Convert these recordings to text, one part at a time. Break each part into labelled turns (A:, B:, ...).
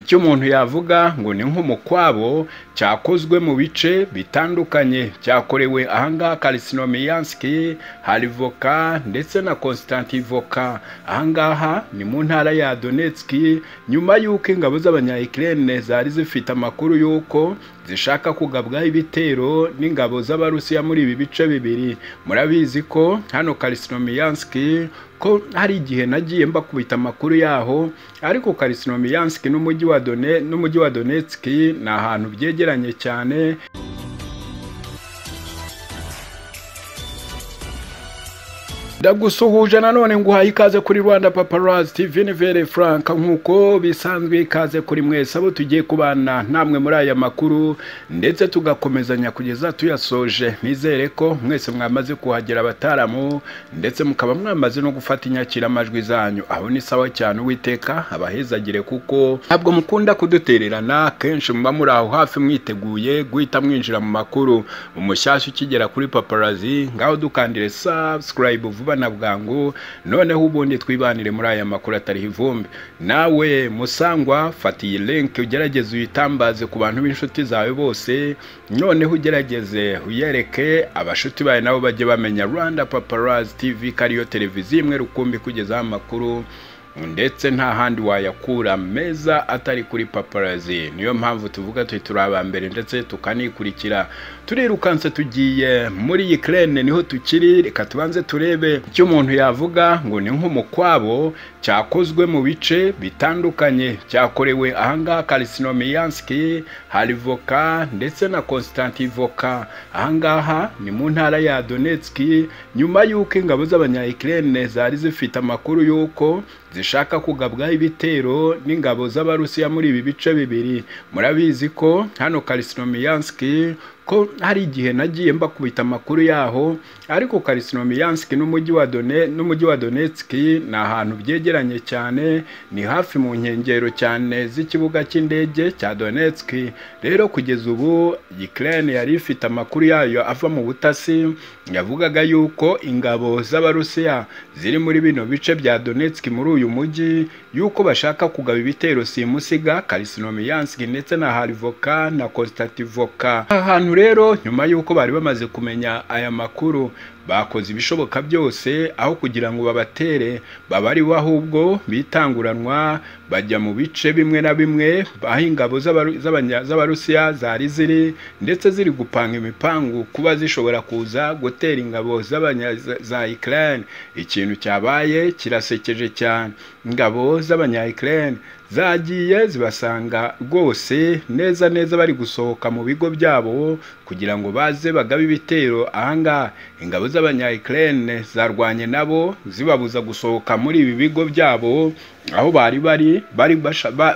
A: icyo umuntu yavuga ngo ni nk'umukwabo cyakozwe mu bice bitandukanye cyakorewe ahangaha karisinomiyanski hari voka ndetse na konstantivoka ahangaha ni mu ntara ya donetski nyuma y'uko ingabo z'abanyayikirere zari zifite amakuru y'uko zishaka kugabwaho ibitero n'ingabo z'abarusiya muri ibi bice bibiri murabizi ko hano karisinomiyanski ko hari igihe nagiye mbakubita amakuru yaho ariko karisinomiyanski n'umujyi wa done n'umujyi wa donetski ni ahantu byegeranye cyane ndagusuhuje nanone nguhaye ikaze kuri rwanda paparazzi tv nivere frank nk'uko bisanzwe ikaze kuri mwese abo tugiye kubana namwe muri aya makuru ndetse tugakomezanya kugeza tuyasoje nizere ko mwese mwamaze kuhagera abataramu ndetse mukaba mwamaze no gufata inyakiramajwi zanyu aho ni sawa cyane uwiteka abahezagire kuko ntabwo mukunda kudutererana kenshi muba muri aho hafi mwiteguye guhita mwinjira mu makuru umushyashya ukigera kuri paparazzi ngaho dukandire subscribe vuba vuba na bwangu noneho ubundi twibanire muri aya makuru atariho ivumbi nawe musangwa fata iyi link ugerageze uyitambaze ku bantu b'inshuti zawe bose noneho ugerageze uyereke abashuti bawe nabo bajye bamenya rwanda paparazzi tv ko ariyo televiziyo imwe rukumbi kugezaho amakuru ndetse nta handi wayakura meza atari kuri paparazzi niyo mpamvu tuvuga turi turi abambere ndetse tukanikurikira turirukanse tugiye muri iyi kerene niho tukiri reka tubanze turebe icyo umuntu yavuga ngo ni nk'umukwabo cyakozwe mu bice bitandukanye cyakorewe ahangaha karisinomiyanski hari voka ndetse na konstantivoka ahangaha ni mu ntara ya donetski nyuma y'uko ingabo z'abanyayikirere zari zifite amakuru y'uko zishaka kugabwaho ibitero n'ingabo z'abarusiya muri ibi bice bibiri murabizi ko hano karisinomiyanski ko hari igihe nagiye mbakubita amakuru yaho ariko karisinomiyanski n'umujyi wa done n'umujyi wa donetski ni ahantu byegeranye cyane ni hafi mu nkengero cyane z'ikibuga cy'indege cya donetski rero kugeza ubu ukraine yari ifite amakuru yayo ava mu butasi yavugaga yuko ingabo z'abarusiya ziri muri bino bice bya donetski muri uyu mujyi yuko bashaka kugaba ibitero simusiga karisinomiyanski ndetse na harivoka na konstativoka ahantu rero nyuma y'uko bari bamaze kumenya aya makuru bakoze ibishoboka byose aho kugira ngo babatere babariwe ahubwo bitanguranwa bajya mu bice bimwe na bimwe aho ingabo z'abarusiya zari ziri ndetse ziri gupanga imipangu kuba zishobora kuza gutera ingabo za Ukraine ikintu cyabaye kirasekeje cyane ingabo z'abanyayikirere zagiye zibasanga rwose neza neza bari gusohoka mu bigo byabo kugira ngo baze bagabe ibitero ahangaha ingabo z'abanyayikirere zarwanye nabo zibabuza gusohoka muri ibi bigo byabo aho bari bari bari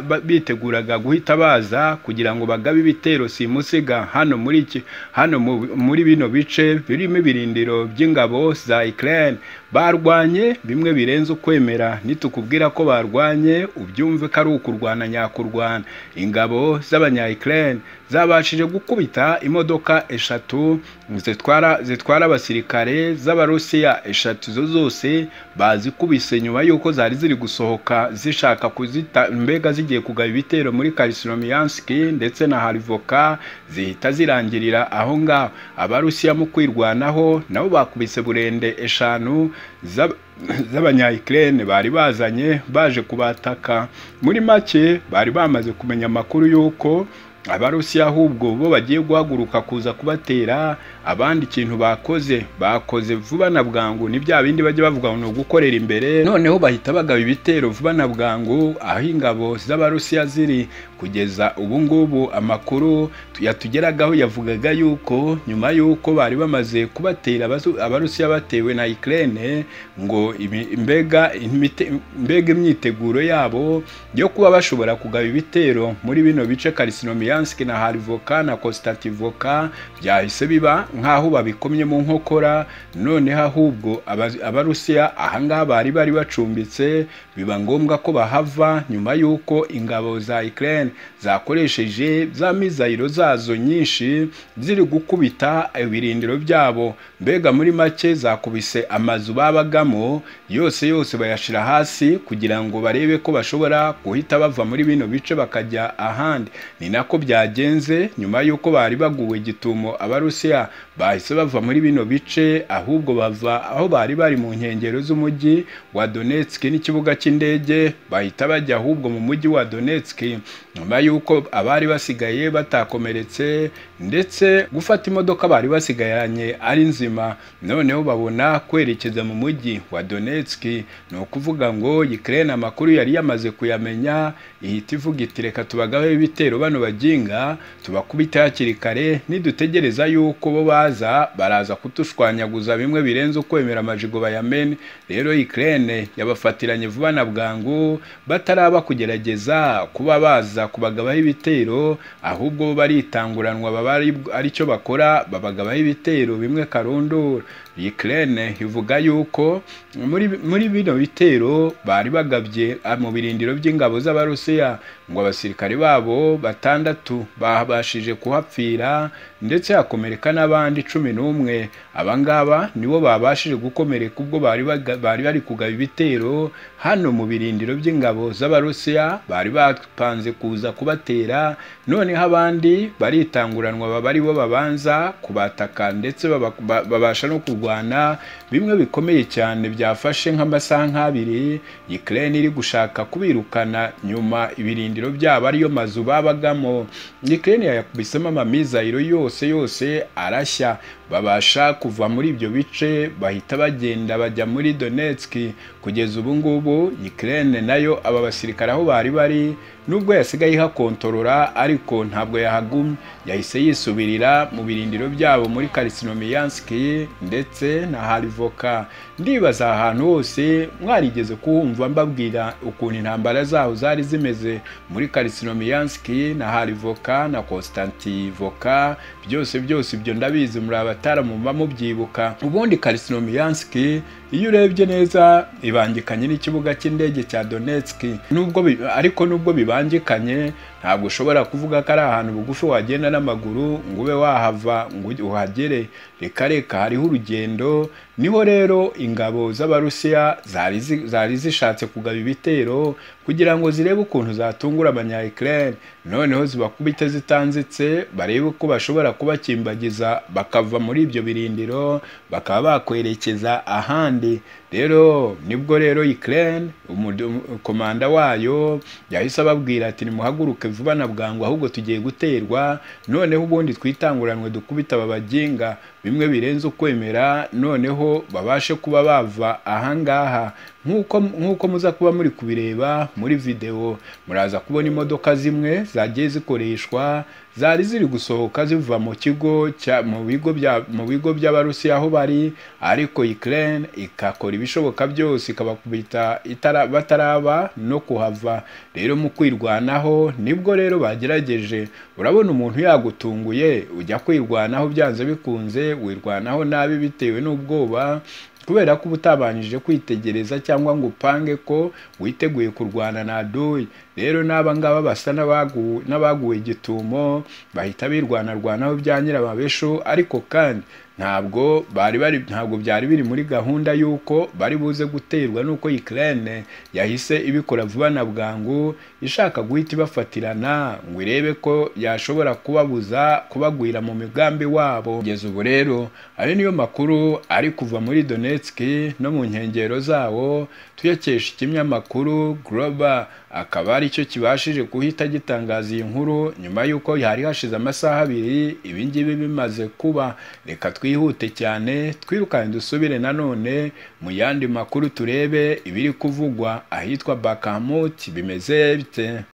A: biteguraga guhita baza kugira ngo bagabe ibitero simusiga hano muri iki hano muri bino bice birimo ibirindiro by'ingabo za Ukraine barwanye bimwe birenze ukwemera nitukubwira ko barwanye ubyumve ko ari ukurwana nyakurwana ingabo z'abanyayikirere zabashije gukubita imodoka eshatu zitwara zitwara abasirikare z'abarusiya eshatu zo zose bazikubise nyuma y'uko zari ziri gusohoka zishaka kuzita mbega zigiye kugaba ibitero muri karisinomiyanski ndetse na harivoka zihita zirangirira aho ngaho abarusiya mu kwirwanaho nabo bakubise burende eshanu z'abanyayikirere bari bazanye baje kubataka muri make bari bamaze kumenya amakuru y'uko abarusiya ahubwo bo bagiye guhaguruka kuza kubatera abandi ikintu bakoze bakoze vuba na bwangu ni bya bindi bajya bavuga ngo ni ugukorera imbere noneho bahita bagaba ibitero vuba na bwangu aho ingabo z'abarusiya ziri kugeza ubu ngubu amakuru yatugeragaho yavugaga yuko nyuma y'uko bari bamaze kubatera abarusiya batewe na ikirere ngo mbega imyiteguro yabo yo kuba bashobora kugaba ibitero muri bino bice karisinomiya Smolensk na Harivoka na Konstantivoka byahise biba nk'aho babikomye mu nkokora noneho ahubwo abarusiya ahangaha bari bari bacumbitse biba ngombwa ko bahava nyuma y'uko ingabo za Ukraine zakoresheje za mizayiro zazo nyinshi ziri gukubita ibirindiro byabo mbega muri make zakubise amazu babagamo yose yose bayashyira hasi kugira ngo barebe ko bashobora guhita bava muri bino bice bakajya ahandi ni nako byagenze nyuma y'uko bari baguwe gitumo abarusiya bahise bava muri bino bice ahubwo bava aho bari bari mu nkengero z'umujyi wa Donetsk n'ikibuga cy'indege bahita bajya ahubwo mu mujyi wa Donetsk nyuma y'uko abari basigaye batakomeretse ndetse gufata imodoka bari basigayanye ari nzima noneho babona kwerekeza mu mujyi wa Donetsk ni ukuvuga ngo Ukraine amakuru yari yamaze kuyamenya ihita ivuga iti reka tubagabe ibitero bano bajinga tubakubita hakiri kare nidutegereza yuko bo baza baraza kutushwanyaguza bimwe birenze ukwemera amajigo bayamene rero Ukraine yabafatiranye vuba na bwangu bataraba kugerageza kuba baza kubagabaho ibitero ahubwo bo baritanguranwa baba aricyo bakora babagabaho ibitero bimwe karundura Ukraine ivuga yuko muri muri bino bitero bari bagabye mu birindiro by'ingabo z'abarusiya ngo abasirikare babo batandatu babashije kuhapfira ndetse hakomereka n'abandi cumi n'umwe aba ngaba nibo babashije gukomereka ubwo bari bari bari kugaba ibitero hano mu birindiro by'ingabo z'abarusiya bari bapanze kuza kubatera noneho abandi baritanguranwa baba ari bo babanza kubataka ndetse babasha no kurwanya kurwana bimwe bikomeye cyane byafashe nk'amasaha nk'abiri Ukraine iri gushaka kubirukana nyuma ibirindiro byabo ariyo mazu babagamo Ukraine yakubisemo amamizayiro yose yose arashya babasha kuva muri ibyo bice bahita bagenda bajya muri Donetsk kugeza ubu ngubu Ukraine nayo aba basirikare aho bari bari nubwo yasigaye ihakontorora ariko ntabwo yahagumye yahise yisubirira mu birindiro byabo muri Karsinomiyansk ndetse na Harivoka ndibaza ahantu hose mwarigeze kuhumva mbabwira ukuntu intambara zaho zari zimeze muri Karsinomiyansk na Harivoka na Konstantivoka byose byose ibyo ndabizi muri abataramumva mubyibuka ubundi Karsinomiyansk iyo urebye neza ibangikanye n'ikibuga cy'indege cya Donetsk nubwo ariko nubwo bibangikanye ntabwo ushobora kuvuga ko ari ahantu bugufi wagenda n'amaguru ngo ube wahava ngo uhagere reka reka hariho urugendo niho rero ingabo z'abarusiya zari zishatse kugaba ibitero kugira ngo zirebe ukuntu zatungura abanya Ukraine noneho zibakubite zitanzitse barebe ko bashobora kubakimbagiza bakava muri ibyo birindiro bakaba bakwerekeza ahandi rero nibwo rero Ukraine komanda wayo yahise ababwira ati nimuhaguruke vuba na bwangu ahubwo tugiye guterwa noneho ubundi twitanguranwe dukubita babaginga bimwe birenze ukwemera noneho babashe kuba bava ahangaha nk'uko muza kuba muri kubireba muri videwo muraza kubona imodoka zimwe zagiye zikoreshwa zari ziri gusohoka ziva mu kigo mu bigo by'abarusiya aho bari ariko Ukraine ikakora ibishoboka byose ikabakubita bataraba no kuhava rero mu kwirwanaho nibwo rero bagerageje urabona umuntu yagutunguye ujya kwirwanaho byanze bikunze wirwanaho nabi bitewe n'ubwoba kubera ko uba utabanje kwitegereza cyangwa ngo upange ko witeguye kurwana na doyi rero n'abangaba basa n'abaguwe gitumo bahita birwanarwanaho bya nyirababesho ariko kandi ntabwo bari bari ntabwo byari biri muri gahunda y'uko bari buze guterwa n'uko Ukraine yahise ibikora vuba na bwangu ishaka guhita ibafatirana ngo irebe ko yashobora kubabuza kubagwira mu migambi wabo kugeza ubu rero ayo niyo makuru ari kuva muri Donetsk no mu nkengero zawo tuyakesha ikinyamakuru Global akaba aricyo kibashije guhita gitangaza iyi nkuru nyuma y'uko hari hashize amasaha abiri ibingibi bimaze kuba reka twihute cyane twirukane dusubire nanone mu yandi makuru turebe ibiri kuvugwa ahitwa Bakamut bimeze bite